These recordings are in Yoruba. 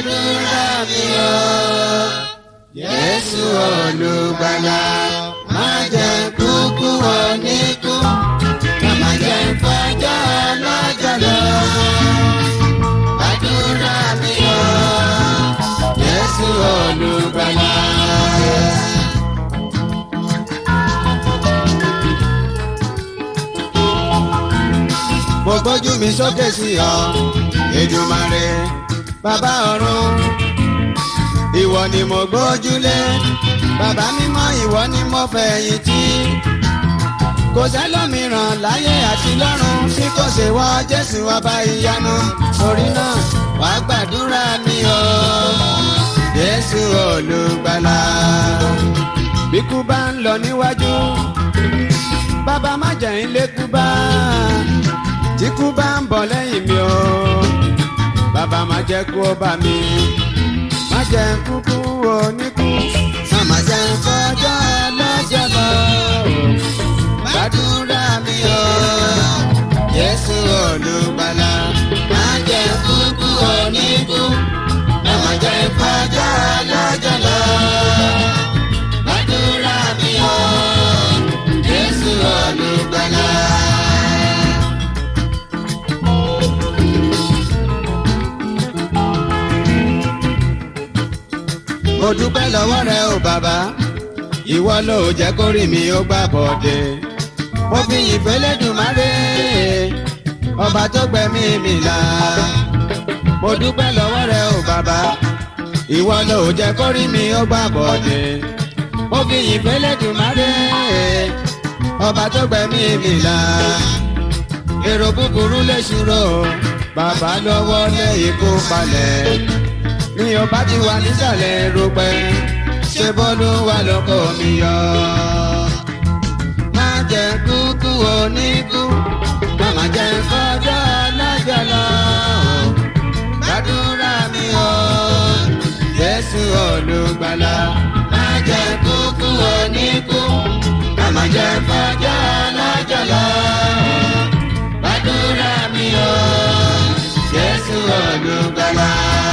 gbàdúrà mi o. Jésù olùgbàlà má jẹ́ kúkú oníkú má jẹ́ fọjọ́ ọlọ́jọ́ lọ. Gbàdúrà mi o. Jésù olùgbàlà. mo gbójú mi sókè sí ọ Èdùmàrè bàbá ọ̀run ìwọ ni mo gbójúlé bàbá mímọ́ ìwọ ni mo fẹ̀yìntì kò sẹ́lòmíràn láyé àti lọ́run tí kò ṣe wá Jésù ọba ìyanu torí náà wàá gbàdúrà mi o Jésù olùgbàlà bí kú bá ń lọ níwájú bàbá má jẹ́ ń lékú bá tí kú bá ń bọ̀ lẹ́yìn mi o bàbá má jẹ́ kú ó bá mi má jẹ́ kúkú oníkú má jẹ́ fọjọ́ lọ́jọ́ lọ gbàdúrà mi o Jésù olùgbàlà má jẹ́ kúkú oníkú má jẹ́ fọjọ́ lọ́jọ́ lọ gbàdúrà mi o Jésù olùgbàlà. mo dúpẹ́ lọ́wọ́ rẹ o bàbá ìwọ ló jẹ́ kórìí mi ó gbà bọ̀dẹ̀ mo fi ìfẹ́ lẹ́dùnmáre ọba tó gbẹ̀mí mi là mo dúpẹ́ lọ́wọ́ rẹ o bàbá ìwọ ló jẹ́ kórìí mi ó gbà bọ̀dẹ̀ mo fi ìfẹ́ lẹ́dùnmáre ọba tó gbẹ̀mí mi là èrò búburú lè ṣúró bàbá lọ́wọ́ lé ikú palẹ̀ mi ò bá ti wà nísàlẹ̀ rúpẹ́ ṣé bọ́lú wà lóko mi yọ. má jẹ́ kúkú oníkú má jẹ́ kọjọ́ lọ́jọ́ lọ. gbàdúrà mi o Jésù olùgbàlà má jẹ́ kúkú oníkú má jẹ́ kọjọ́ lọ́jọ́ lọ. gbàdúrà mi o Jésù olùgbàlà.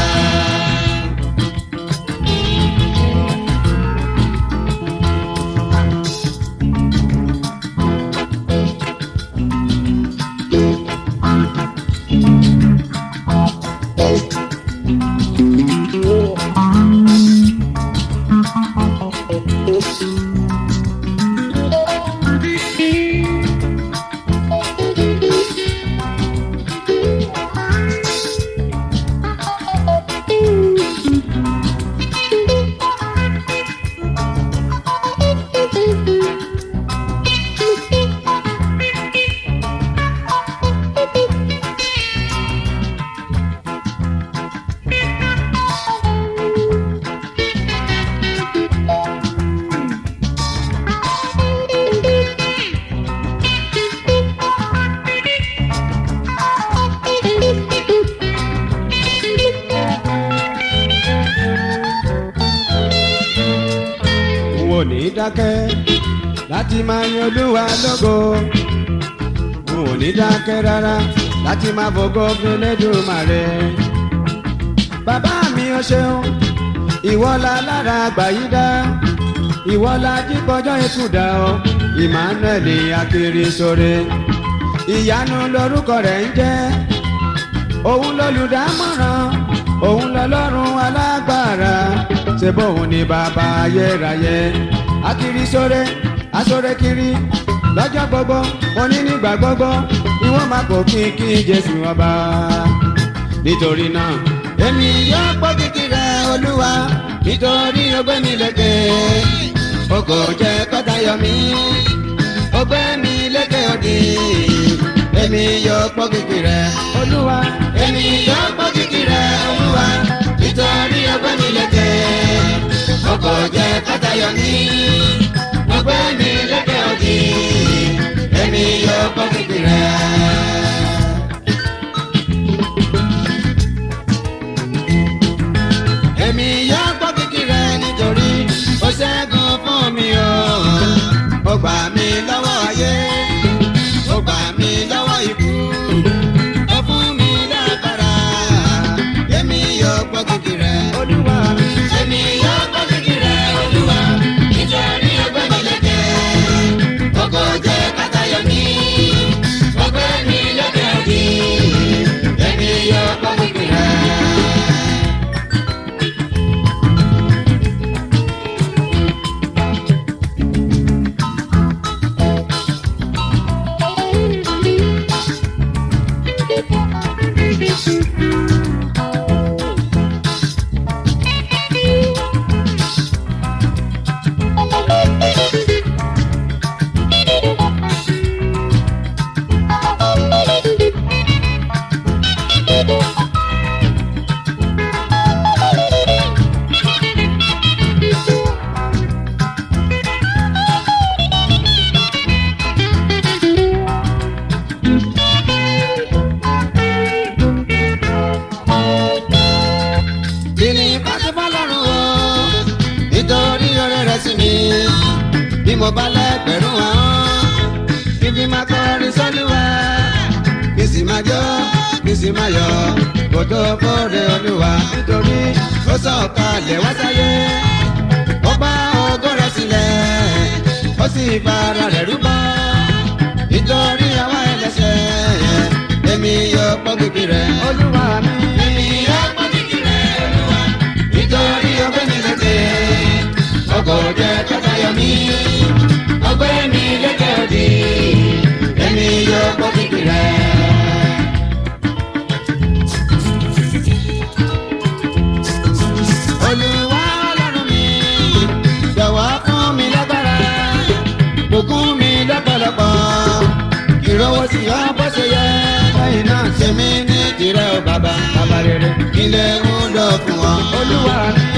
n ò ní dákẹ́ láti máa yan olúwa lógo n ò ní dákẹ́ rárá láti máa fògo fún Elédùmarè. bàbá mi ò ṣeun ìwọ la lára àgbàyídá ìwọ la jíkọjọ́ ikú dá ọ Emmanuel Akirisore ìyanu lorúkọ rẹ̀ ń jẹ́ òun lolùdámọ̀ràn òun lọlọ́run alágbára ṣe bóun ni bàbá ayérayé Akirisore asore kiri lọ́jọ́ gbogbo oní nígbà gbogbo ni wọ́n máa kó kíkí Jésù ọba nítorí náà èmi yóò gbọ́ kíkí rẹ olúwa nítorí ọgbẹ́ mi lékè o kò jẹ́ kọ́tà yọ mí ọgbẹ́ mi lékè òdì èmi yóò gbọ́ kíkí rẹ olúwa èmi yóò gbọ́ kíkí rẹ olúwa nítorí ọgbẹ́ mi lékè o kò jẹ́ kọ́tà yọ mí ọgbẹ́ mi lékè òdì èmi yóò gbọ́ kíkí rẹ. èmi yóò gbọ́ kíkí rẹ nítorí ó ṣẹ́gun fún mi o. ó gbà mí lọ́wọ́ ayé ó gbà mí lọ́wọ́ ikú ó fún mi lágbára èmi yóò gbọ́ kíkí rẹ mo bá lẹ́gbẹ̀rún àwọn fífi máa kọrin sọ́lúwa kí sì máa jó kí sì máa yọ̀ kó tó kóre olúwa nítorí ó sọ̀kalẹ̀ wá sáyé ó bá ògo rẹ̀ sílẹ̀ ó sì fara rẹ̀ rúbọ nítorí àwa ẹlẹ́ṣẹ̀ èmi yóò pọ́ kìkì rẹ̀ olúwa mi. èmi yóò pọ́ kìkì rẹ̀ olúwa nítorí ọgbẹ́ mi lékè ọkọ̀ jẹ́ tọ́tayọ̀ mi ọgbẹ́ mi lékè òdì èmi yóò pọ́ kìkì rẹ̀. olúwa ọlọ́run mi jọ̀wọ́ fún mi lágbára bùkún mi lọ́pọ̀lọpọ̀ ìrọwọ́ sí ọ bó ṣe yẹ lẹ́yìn náà ṣe mí ní tirẹ̀ o bàbá bàbá rere ilé ń lọ fún ọ olúwa mi.